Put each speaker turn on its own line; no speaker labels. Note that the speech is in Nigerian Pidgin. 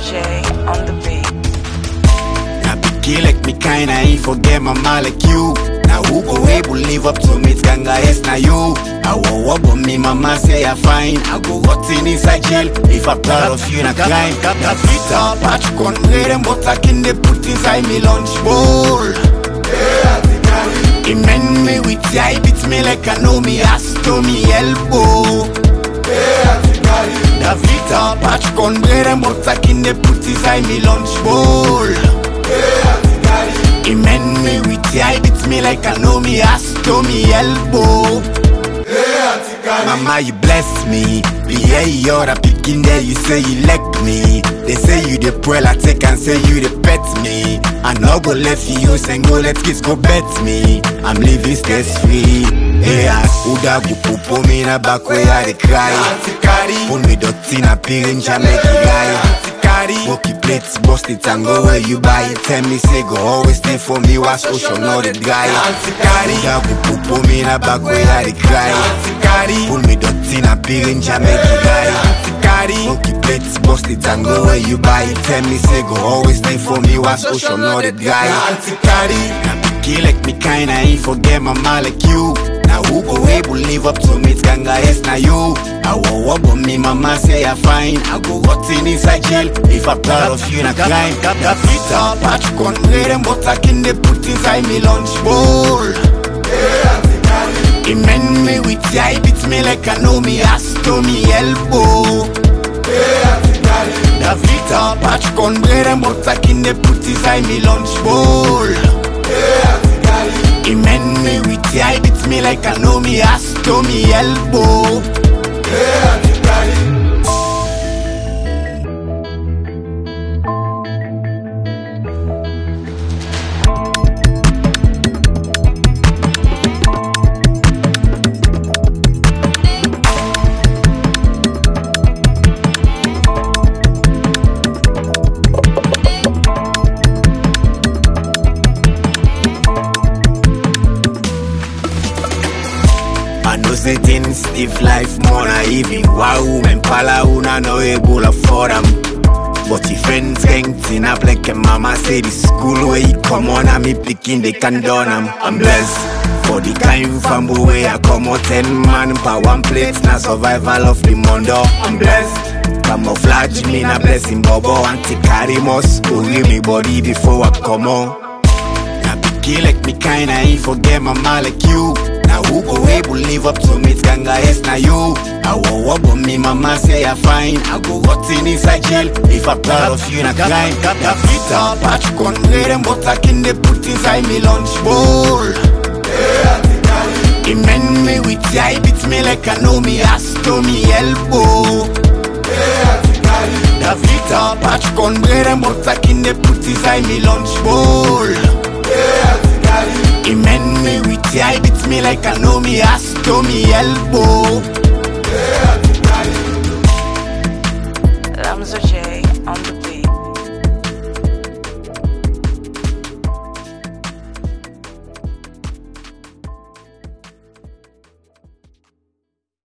J on the beat.
Now picky like me kinda ain't forget mama like you. Now who go able live up to me? It's ganga yes na you. I will walk but me mama say I fine. I go rot in inside jail if I'm proud of you na crime. That Vita patch con bread and butter can they put inside me lunch bowl. He mend me with eye beat me like I know me ass to me elbow. That Vita patch con bread and butter can they put inside me lunch bowl. He mend me with eye beat me like I know me ass to me elbow. Mama, you bless me. Be here, you're a picking there. You say you like me. They say you the pearl, I take and say you the pet me. I no go left you use and go let kids go bet me. I'm living stress free. Yeah, Uda go pupo me na back where I dey cry. Pull me dirty na pirin make you guy. Walkie plates, bust it and go where you buy it. Tell me say go always stay for me. Was ocean know the guy. Uda go pupo me na back where I dey cry. Pull me dirty na pirin make you guy. Walkie plates, bust it and go where you buy it. Tell me say go always stay for me. Was ocean know the guy. Now picky like me kinda ain't forget mama like you. Now who go able live up to me? It's ganga yes na you. I will walk but me mama say I fine. I go rot in inside jail if I'm proud of you na crime. That Vita patch con bread and butter can they put inside me lunch bowl. He mend me with eye beat me like I know me ass to me elbow. That Vita patch con bread and butter can they put inside me lunch bowl. He mend me with eye beat me like I know me ass to me elbow. I know say things stiff life more na even Wow, men pala una no able afford them But if friends gang up like a mama say the school where you come on and me picking they can done am I'm blessed for the kind family where I come out ten man per one plate na survival of the mondo I'm blessed Camouflage me na blessing bobo anti carry must go give me body before I come on Now picky like me kinda ain't forget mama like you. Now who go able live up to me? It's ganga yes na you. I will walk but me mama say I fine. I go rot in inside jail if I'm proud of you na crime. That Vita patch con bread and butter can they put inside me lunch bowl. He mend me with eye beat me like I know me ass to me elbow. That Vita patch con bread and butter can they put inside me lunch bowl. He mend me with eye beat me like I know me ass to me elbow.